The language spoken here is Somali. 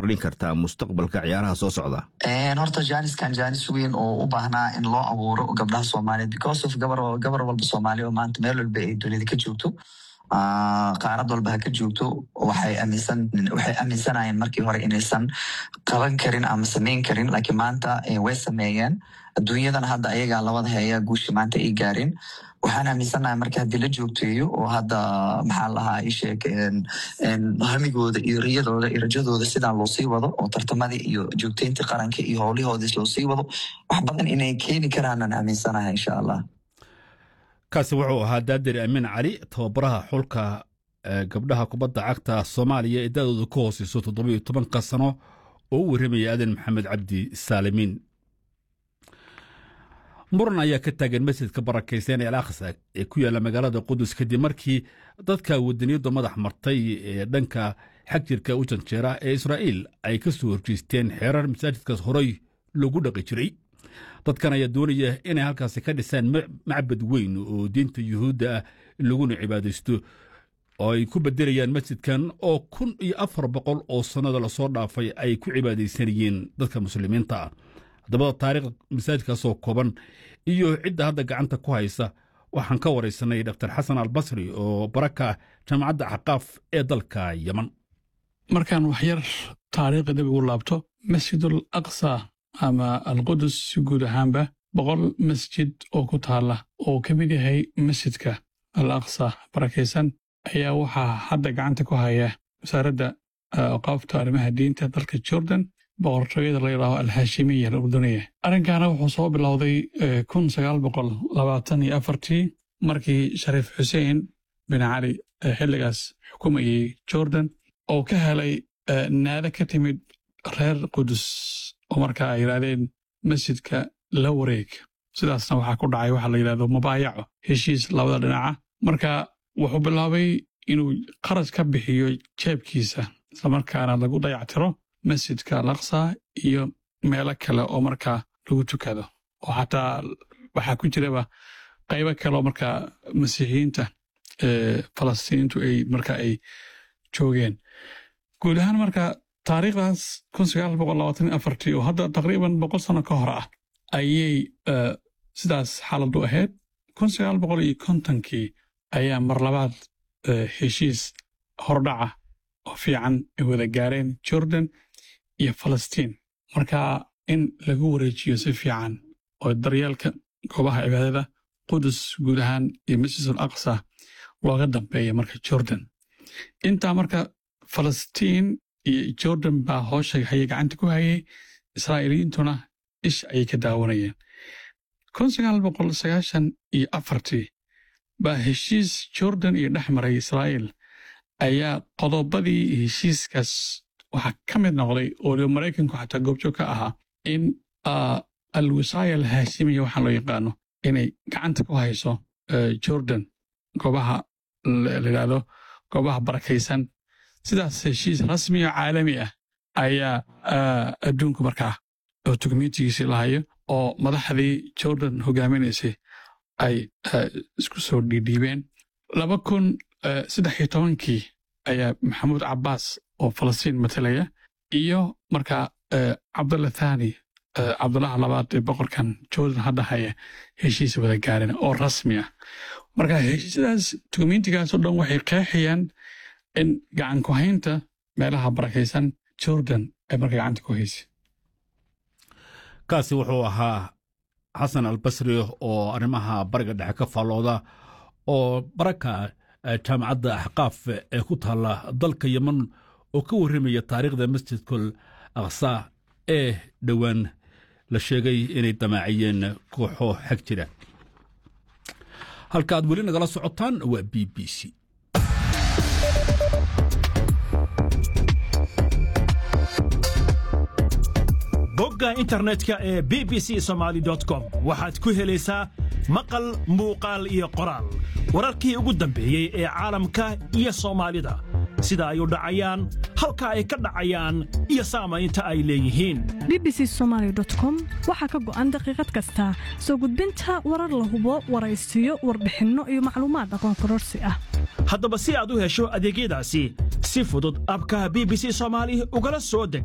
kordhin kartaa mustaqbalka ciyaaraha soo socda horta janiskan janis weyn oo u baahnaa in loo abuuro gabdhaha soomaaliyeed because of gabar walba soomaaliya oo maanta meel walba ay dunida ka joogto qaarad walba ha ka joogto waxay aaminsanayeen markii hore inaysan qaban karin ama samayn karin laakiin maanta way sameeyeen adduunyadan hadda ayagaa labada heeya guusha maanta ay gaareen waxaan aaminsanahay marka haddii la joogteeyo oo hadda maxaa lahaa isheeg hamigooda iyo riyadooda iyo rajadooda sidaan loo sii wado oo tartamadii iyo joogteyntii qaranka iyo howlihoodis loo sii wado wax badan inay keeni karaanaan aaminsanahay insha allah kaasi wuxuu ahaa daadir amiin cali tababaraha xulka gabdhaha kubadda cagta soomaaliya ee da-dooda ka hooseyso toddobiyo tobanka sano oo u warramaya aadan maxamed cabdi saalimiin muran ayaa ka taagan masjidka barakaysan ee al aqsa ee ku yaalla magaalada qudus kadib markii dadka wadaniyadda madax martay ee dhanka xag jirka u janjeera ee israa'iil ay ka soo horjeesteen xeerar masaajidkaas horey lagu dhaqi jiray dadkan ayaa doonaya inay halkaasi ka dhisaan macbad weyn oo diinta yuhuudda ah laguna cibaadaysto oo ay ku bedelayaan masjidkan oo kun iyo afar boqol oo sannada lasoo dhaafay ay ku cibaadaysanayeen dadka muslimiinta ah haddaba taariikhda masaajidkaasoo kooban iyo cidda hadda gacanta ku haysa waxaan ka waraysanay dr xasan albasri oo baraka jaamacadda axqaaf ee dalka yeman markaan waxyar taariikhda dib ugu laabto masjidul aqsa ama alqudus si guud ahaanba boqol masjid oo ku taalla oo ka mid yahay masjidka al aqsa barakaysan ayaa waxaa hadda gacanta ku haya wasaaradda awqaafta arrimaha diinta dalka jordan boqortooyada la yidhaaho alhaashimiya alurduniya arrinkaana wuxuu soo bilowday kun sagaal boqol labaatan iyo afartii markii shariif xuseen bin cali xilligaas xukumayey jordan oo ka helay naado ka timid reer qudus oo markaa ay yidhaahdeen masjidka la wareeg sidaasna waxaa ku dhacay waxaa la yidhahdo mubaayaco heshiis labada dhinaca marka wuxuu bilaabay inuu qarash ka bixiyo jeebkiisa islamarkaana lagu dayactiro masjidka alaqsa iyo meelo kale oo markaa lagu tukado oo xataa waxaa ku jiraba qaybo kale oo markaa masiixiyiinta falastiiniintu ay marka ay joogeen guud ahaan marka taariikhdaas oo hadda taqriiban boqol sano ka hor ah ayay sidaas xaaladu ahayd iyo kontonkii ayaa mar labaad heshiis hordhaca oo fiican ay wada gaareen jordan iyo falastiin marka in lagu wareejiyo si fiican oo daryeelka goobaha cibaadada qudus guud ahaan iyo masjid al aqsa looga dambeeya marka jordan intaa marka falastiin iyo jordan baa hoosha hayay gacanta ku hayay israa'iiliyiintuna ish ayay ka daawanayeen iyo afartii baa heshiis jordan iyo dhex maray israa'iil ayaa qodobadii heshiiskaas waxaa ka mid noqday oo maraykanku xataa goobjoog ka ahaa in alwisaaya alhaashimiya waxaa loo yaqaano inay gacanta ku hayso jordan goobaha layidhahdo goobaha barakaysan sidaas heshiis rasmi oo caalami ah ayaa adduunku markaa oo dukumentigiisii lahayo oo madaxdii jordan hogaaminaysay ay isku soo dhiidhiibeen laba kun saddex iyo tobankii ayaa maxamuud cabbaas oo falastiin matalaya iyo markaa cabdalla thani cabdullaha labaad ee boqorkan jordan hadda haya heshiis wada gaareen oo rasmi ah marka heshiisyadaas dukumentigaasoo dhan waxay qeexayaan in gacan ku haynta meelaha barakaysan jordan ay marka gacanta ku haysay kaasi wuxuu ahaa xasan albasri oo arrimaha bariga dhexe ka faallooda oo baraka jaamacadda axqaaf ee ku taalla dalka yeman oo ka warramaya taariikhda masjidkul aqsa ee dhowaan la sheegay inay damaaciyeen kooxo xag jira halka aad weli nagala socotaan waa b b c bogga internetka ee b b c somaali com waxaad ku helaysaa maqal muuqaal iyo qoraal wararkii ugu dambeeyey ee caalamka iyo soomaalida sida ay u dhacayaan halka ay ka dhacayaan iyo saamaynta ay leeyihiin bbc somalycom waxaa ka go'an daqiiqad kasta soo gudbinta warar la hubo waraysiyo warbixinno iyo macluumaad aqoon kororsi ah haddaba si aad u hesho adeegyadaasi si fudud abka b b c soomaali ugala soo deg